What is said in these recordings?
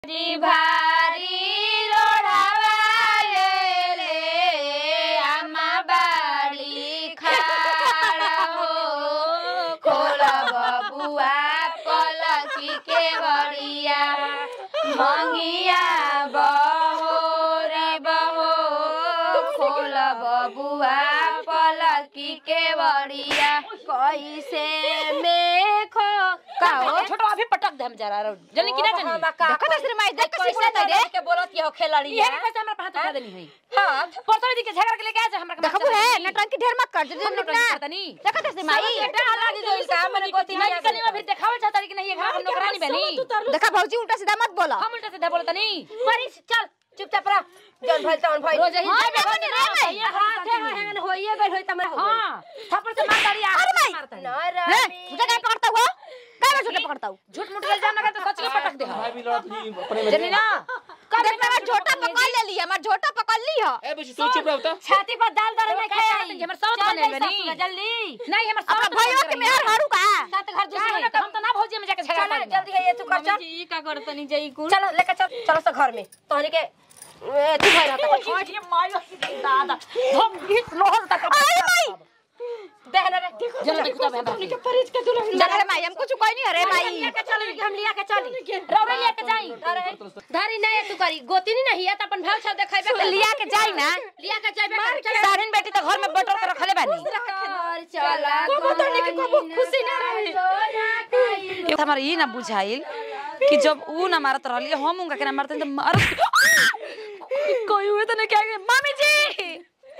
भारी भारी रोढ़ावा ले ले अम्मा बाड़ी खाड़ा हो खोल बबुआ पलकी के बड़िया मंगिया बहो रे बहो खोल बबुआ पलकी के बड़िया कैसे में खो काहो छोटो अभी पटक दे हम जरा रो जल्दी किना जनी देखो तो सिर माई देख कैसे तो रे के बोलत ये हो खेलाड़ी ये ये कैसे हमरा हाथ उठा देनी है हां परसों दी के झगड़ के लेके आ जा हमरा के देखो रे नटंकी ढेर मत कर जल्दी हम ना तनी देखो तो सिर माई लागी जो इसका मैंने गोती नहीं कनी में फिर देखावल चाहता कि नहीं ये घर हम नौकरानी बनी देखा भौजी उल्टा सीधा मत बोला हम उल्टा सीधा बोलता नहीं परी चल चुपचाप रह जौन भइल तौन भइल रोज ही हाँ, जाबे देखो हो रे, ये हाथ है हैंगन होइए गइल होई तमरा हां थप्पड़ से मार दाड़ी आ मारता है ना रे मुझे क्या पकड़ता हुआ काय में झूठे पकड़ता हूँ झूठ मूठ के इल्जाम लगा तो सच के पटक दे भाई भी लड़त ही अपने में जनी ना कर देख मैं झोटा पकड़ ले लिया मैं झोटा पकड़ ली है ए बेसी तू चुप रह तो छाती पर दाल दाल में खाए आई हमर सब बने बनी जल्दी नहीं हमर अपना सब भैया के मेहर हारू का सात घर दूसरे हम तो ना भौजी में जाके झगड़ा चल कर जल्दी है ये तू कर चल जी का करतनी जाई कुल चलो लेकर चल चलो से घर में तोहनी के ए, तू भइल रहता ये मायो दादा हम गीत लोहर तक अरे माई देख ना रे जल्दी देखो तब हम के परिज के दुल्हन चल रे माई हम कुछ कोई नहीं अरे माई लेके चली हम लिया के चली रौरे लेके जाई धारी नहीं तू करी गोती नहीं है त अपन भाव छा देखाइबे कर लिया के जाई ना लिया के जाबे कर सारिन बेटी तो घर में बटोर के रखले बानी चला को तो के को खुशी ना रही हमारा ये ना बुझाइल कि जब ऊ ना मारत रहली हम उनका के ना मारते तो मारत कोई हुए तो नहीं क्या मामी जी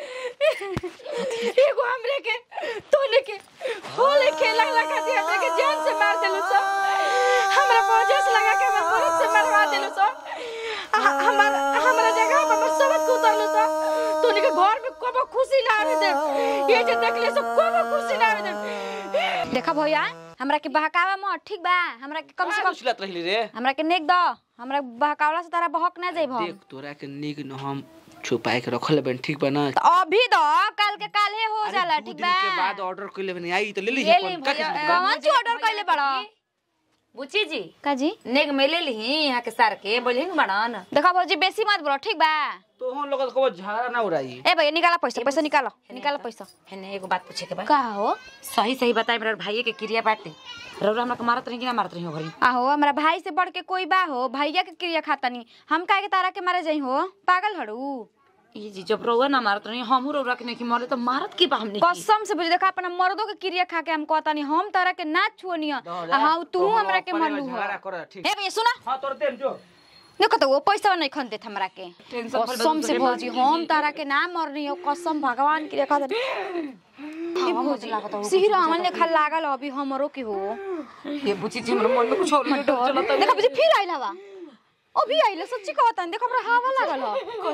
एगो हमरे के तोने के होले खेला लगा दिया हमरे के जान से मार देलु सब हमरा वजह से लगा के हमरा बहुत से मरवा देलु सब हमार हमरा जगह पर बस सब को उतरलु सब तोने के घर में कोबो खुशी ना आवे दे ये जे देखले सब कोबो खुशी ना आवे दे देखा भैया हमरा के बहकावा म ठीक बा हमरा के कम से कम चिल्लात रही रे हमरा के नेक द हमरा बहकावला से तारा बहक ना जाइब हम देख तोरा के निक न हम छुपाए के रखल बन ठीक बा ना तो अभी द काल के काले हो जाला दू ठीक दिन बा के बाद ऑर्डर कइले बनी आई तो ले ली ले ली अपन का भैया, के कौन सी ऑर्डर कइले बड़ा बुची जी का जी नेग में ले ली यहाँ के सार के बोले न बड़ान देखा भौजी बेसी मत बोलो ठीक बा तो हम लोग को झगड़ा ना उड़ाई ए भैया निकाला पैसा पैसा निकालो निकालो पैसा हेने एगो बात पूछे के बा का हो सही सही बताए मेरे भाई के क्रिया बाटे रौरा हमरा के मारत रही कि ना मारत रही हो घरी आहो हमरा भाई से बढ़ के कोई बा हो भैया के क्रिया खातनी हम काहे के तारा के मारे जाई हो पागल हड़ू ये जी जब रौरा ना मारत रही हम रौरा के नहीं कि मारे तो मारत की बा हमने की? कसम से बुझ देखा अपना मर्दों के क्रिया खा के हम कहतानी हम तारा के ना छुअनिया हाँ तू हमरा के मरलू हो झगड़ा कर ठीक ए भैया सुना हां तोर देम जो देखो तो वो पैसा नहीं खन देत हमरा के टेंशन भइल बा कसम से दूसरे भौजी हम तारा के ना मरनी हो कसम भगवान की रेखा दे ए भौजी सिहरा हमन लेखा लागल अभी हमरो के हो ये बुची जी हमरा मन में कुछ और नहीं चलत देखो बुझे फिर आइल हवा अभी आइल सच्ची कहता देखो हमरा हवा लागल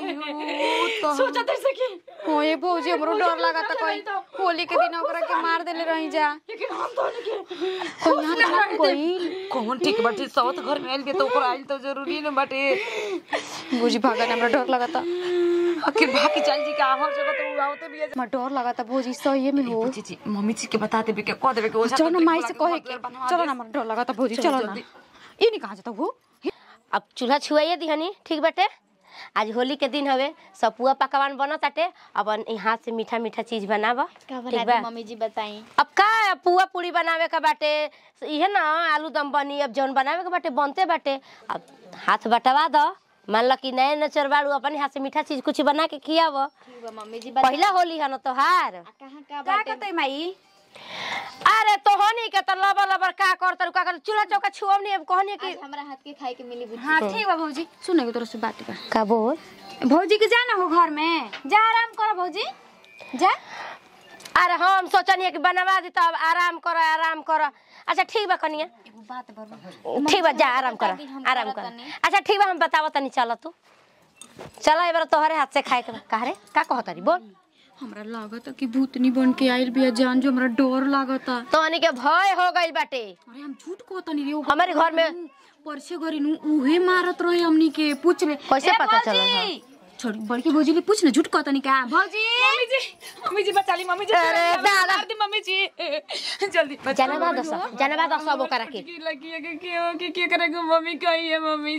हो सोचा तैसे की हो ये भौजी हमरो डर लागता कोई होली के दिन ओकरा के मार देले रही जा लेकिन हम तो नहीं कोई यहाँ तो कोई कौन ठीक बाटे सौत घर में आइल बे तो ओकर आइल तो जरूरी न बाटे भौजी भागन हमरा डर लागता आखिर भागी चल जी का हर जगह तो आवते भी हमरा डर लागता भौजी सही में हो बुची जी मम्मी जी के बता देबे के कह देबे के ओझा चलो ना तंत्र माई के से बुला कहे के के बनवा चलो दे। ना हमरा डर लागता भौजी चलो चलो ना जल्दी। ये नहीं कहाँ जाता वो अब चूल्हा छुआइए दिहनी ठीक बाटे आज होली के दिन हवे सब पुआ पकवान बनत ताटे अब यहाँ से मीठा मीठा चीज बनावा ठीक बा मम्मी जी बताई अब का पुआ पूरी बनावे का बाटे इहे ना आलू दम बनी अब जौन बनावे के बाटे बनते बाटे अब हाथ बटवा दो मान लो कि नए नचर बाड़ू अपने हाथ से मीठा चीज कुछ बना के खियाव मम्मी जी पहला होली है ना तोहार कहाँ का का कहते माई अरे तोहनी के तो लबर लबर का करतर का कर चूल्हा चौका छुअवनी अब कहनी कि हमरा हाथ के खाए के मिली हाँ ठीक बा भौजी सुने तोरा से बात बा का बोल भौजी के जाना हो घर में जा आराम करो भौजी जा अरे हम सोचनी कि बनवा दी तब आराम करो आराम करो अच्छा ठीक बा कनिया एगो बात बा ठीक बा जा आराम कर आराम कर अच्छा ठीक बा हम बतावत तनी चल तू चल एबार तोहरे हाथ से खाए के बा काहे रे का कहत री बोल हमरा लागत कि भूतनी बन के आइल बिया जान जो हमरा डर लागता तोहनी के भय हो गइल बाटे अरे हम झूठ कहतनी रे हमारे घर में परसे घरी नु उहे मारत रहे हमनी के पूछ ले कैसे ए, पता भौजी! चलल ह? छोड़ी बड़की भौजी ले पूछ ना झूठ कहतनी का भौजी मम्मी जी मम्मी जी बचा ली मम्मी जी अरे दादा। मार दी मम्मी जी जल्दी बचा जनवा दस जनवा दस अब ओकरा के की लगी है कि क्यों कि क्या करेंगे मम्मी कही है मम्मी जी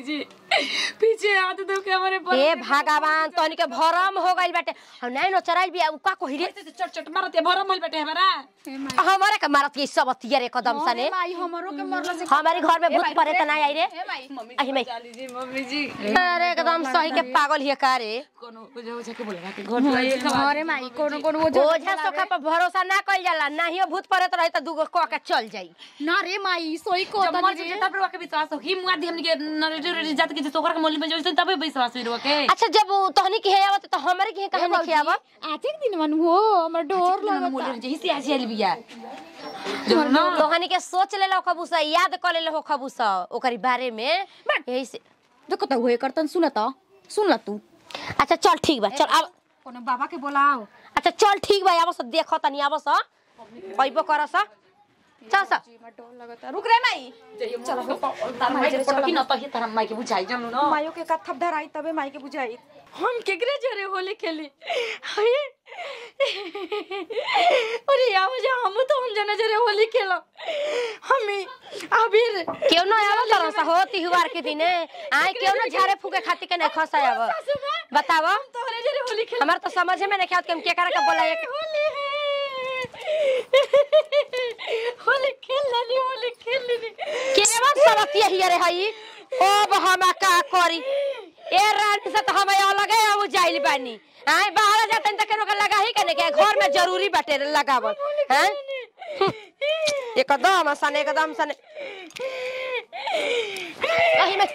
पीछे हाथ दो के हमारे पर ए भगवान तोहनी के भरम हो गइल बाटे हम नहीं नो चराइल बिया उ का कहि रे चट चट मारत है भरम होल बेटे हमारा हमारे के मारत के सब अतिया रे कदम सने माई हमरो के मरला से हमारे घर में भूत परे त नहीं आई रे ए माई अहि मैं चाली जी मम्मी जी अरे एकदम सही के पागल हिय का रे कोनो बुझा बुझा के बोलेगा कि घर पे एक खबर अरे माई कोनो कोनो वो ओझा सोखा पर भरोसा ना कइल जाला नाहियो भूत परे त रही त दूगो क के चल जाई ना रे माई सोई को जब मर जाए तब रुआ के विश्वास हो ही मुआ दी हमनी के नरेटिव जात के सोकर के मोली में जो तबे विश्वास हुई रुआ के अच्छा जब उ तोहनी के हे आवत त हमरे के कहां नहीं खियावत आज एक दिन मन हो हमर डोर लगता मोली जे हिसी आसी आइल बिया जो ना तोहनी के सोच ले लो खबूसा याद कर ले हो खबूसा ओकरी बारे में यही से देखो त होए करतन सुन त सुन ल तू अच्छा चल ठीक बा चल अब कोनो बाबा के बोलाओ अच्छा चल ठीक बा आबस देख तनी आबस अइबो करस चल स हमर डोर लगता रुक रे माई चलो तार माई के पटकी न तही तार माई के बुझाई जानू ना मायो के कथप धराई तबे माई के बुझाई हम केकरे जरे होली खेली हाय अरे यार मुझे हम तो हम जने जरे होली खेलो हमी अबीर केउ न आव तरस हो तिहार के दिने आइ केउ न झारे फूके खाती के नहीं खस आव बताव तोहरे जरे होली खेल हमार तो समझे में नहीं आवत कि हम के करे के बोला होली है होली खेल लेनी होली खेल लेनी केवा सबतिया हिया रे हई अब हम का करी ए रानी से तो हम अलग है अब जाइल बानी आइ बाहर जातन त केनो के लगा ही के नहीं के घर में जरूरी बाटे लगावल हैं एकदम सने एकदम सने अहि में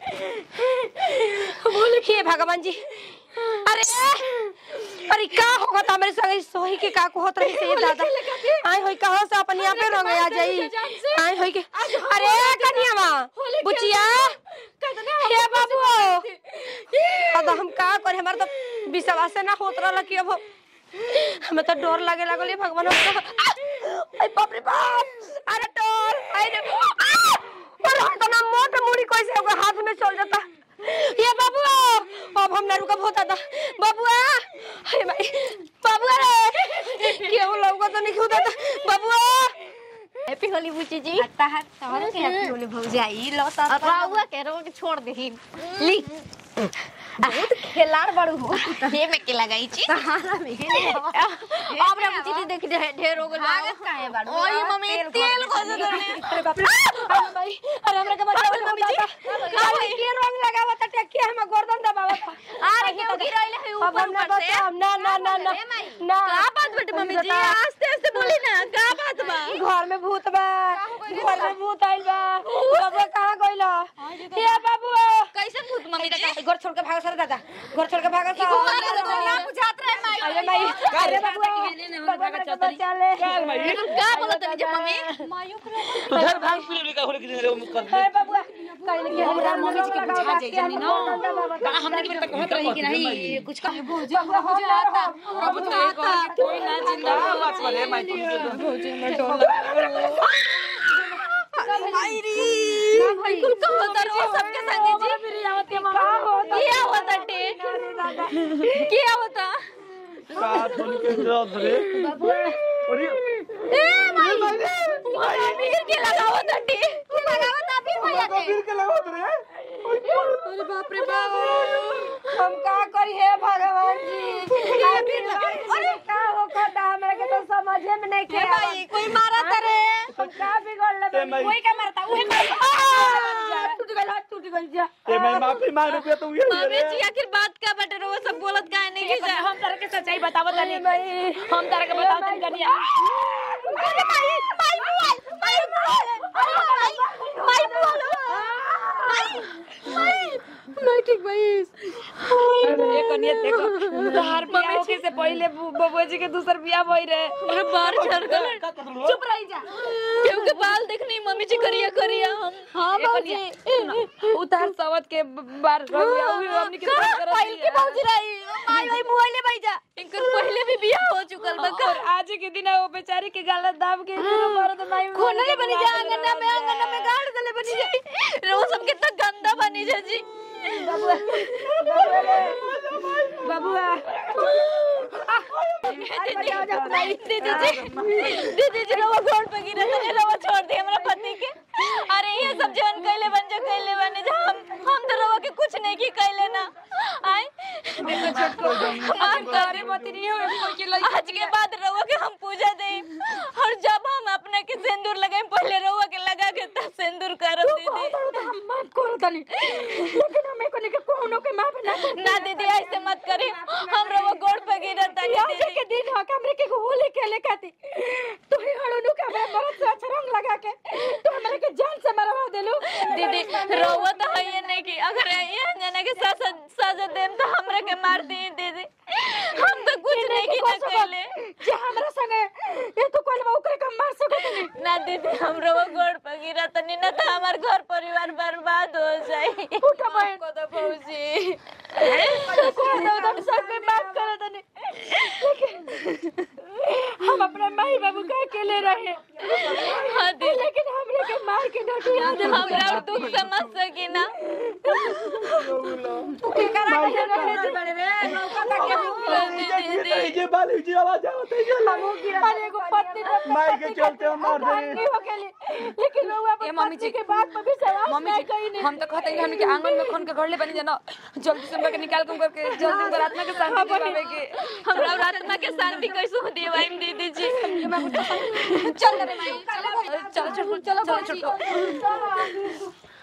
बोल हे भगवान जी अरे अरे का होगा तो हमारे संग सोही के का को होत रही से ये दादा आय होई कहां से अपन यहाँ पे रंग आ जाई आय होई के अरे कनिया मां बुचिया हे बाबू अब हम का करे हमार तो विश्वास ना होत रहल कि अब हमें तो डर लागे लागल ये भगवान हमको अरे बाप रे बाप अरे डर अरे अरे हम तो ना मोट मुड़ी कैसे होगा हाथ में चल जाता ये बाबू अब हम ना रुका बहुत था बाबुआ अरे भाई बाबुआ रे क्यों लोगों तो नहीं खुदा था बाबुआ हैप्पी होली बुची जी हत्ता हत तोहरे के हैप्पी होली भौजाई लो त राउआ के रो के छोड़ देही ली बहुत खेलाड़ बड़ू हो हे में के लगाई छी सहारा में अब रे बुची जी देख ढे- ढेर हो गेल भागत काहे बाड़ू ओई मम्मी तेल खो दे अरे बाप रे अरे भाई अरे हमरा के बचाओ मम्मी जी अरे के रंग लगावा त के हम गर्दन दबावा अरे के गिरैले है अब हम ऊपर ना ऊपर से बताओ ना ना ना ना ना का बात बेटे मम्मी जी आस्ते आस्ते बोली ना का बात बा घर में भूत बा घर में भूत आइल बा बाबू कहां गइल हे बाबू कैसे भूत मम्मी जी घर छोड़ के भाग सर दादा घर छोड़ के भाग सर दुनिया बुझात रहे माई अरे भाई अरे बाबू बाबू के बचा ले का बोलत रही मम्मी तू धर भांग पी ली का होली के दिन रे मुकर अरे बाबू कहीं के हमरा मम्मी जी के बुझा जाई जानी ना बड़ा हमने के बेटा कहत रही कि नहीं कुछ कहे बुझा बुझाता अब तो एक और कोई ना जिंदा बात करे माई तू बिल्कुल का होता रहो सबके संगे जी क्या होता टे क्या होता का होली के दिन रे अरे ए माई माई के लगाओ टे लगाओ ता फिर भैया के फिर के लगाओ रे अरे बाप रे बाप हम का करी हे भगवान जी अरे का हो खटा हमरा के तो समझे में नहीं के भाई कोई मारा करे हम का बिगड़ ले ए माई का मारता उहे मारता टूट गइल हाथ टूट गइल जा ए माई माफी मांग पे तो ये मम्मी जी आखिर बात का बटे रहो सब बोलत काहे नहीं की जा हम तारा के सच्चाई बतावो तनी हम तारा के बताओ तनी कनिया अरे माई माई माई माई माई बोलो मैं ठीक भाई ए कनिया देखो तोहार बियाह होके से पहले बबुआ जी के दूसर बियाह भई रहे अरे बाहर चढ़ गए चुप रही जा केहू के बाल देखनी मम्मी जी करिया करिया हम हां बाबूजी उतार सवत के बार बियाह हुई हमनी के साथ करत पहले की भौजी रही माई भाई मोबाइल भाई जा इनकर पहले भी बियाह हो चुकल बा और आज के दिन वो बेचारी के गलत दाब के मरद माई खोनले बनी जा अंगना में अंगना में गाड़ दले बनी जा रो सब कितना गंदा बनी जा जी बाबूआ दीदी जी दीदी जी रवा घोड़ पे गिरे तो रवा छोड़ दे हमरा पति के अरे ये सब जवन कैले बन जो कैले बने जो हम हम तो रवा के कुछ नहीं की कैले ना आए देखो छोटको हम करे मत नहीं हो कोई के लई आज के बाद रवा के हम पूजा दे और जब हम अपने के सिंदूर लगाए पहले रवा के लगा के तब सिंदूर करब दीदी हम माफ करो तनी लेकिन हमें को के कोनो के माफ ना कर ना दीदी ऐसे मत करे हम रवा गोड़ पे गिरत तानी आज दीदी के दिन हो हमरे के होली खेले खाती तू ही हड़नु के हमरा मरद से अच्छा रंग लगा के तू हमरे के जान से मरवा देलू दीदी रवा तो है ये नहीं कि अगर ये जना के सजा सजा देम तो हमरा के मार दी दीदी हम तो कुछ नहीं की ना कैले जे हमरा संगे ये तो कोई ओकरे के मार सको तनी ना दीदी हम रवा गोड़ पे गिरा तनी ना तो हमार घर परिवार बर्बाद हो जाई उठा बहन को तो भौजी को दो दम सब के माफ करो तनी लेकिन हम अपने माई बाबू का अकेले रहे हाँ दीदी लेकिन हमरे के मार के डटिया दे हमरा और दुख समझ सकी ना जे बाली जी आवाज आवत है अरे एगो पत्नी ने माई के चलते हम मार भागी दे हो गेली लेकिन लोग ए अपन मम्मी पत्नी जी के बात पर भी सवाल मम्मी नहीं जी कही नहीं हम तो कहते हैं कि हमनी के आंगन में खोन के घर ले बनी जाना जल्दी से हमके निकाल के करके जल्दी से आत्मा के शांति दिवावे के हमरा और आत्मा के शांति कैसे दिवाई दीदी जी चल रे माई चल चल चल चल चल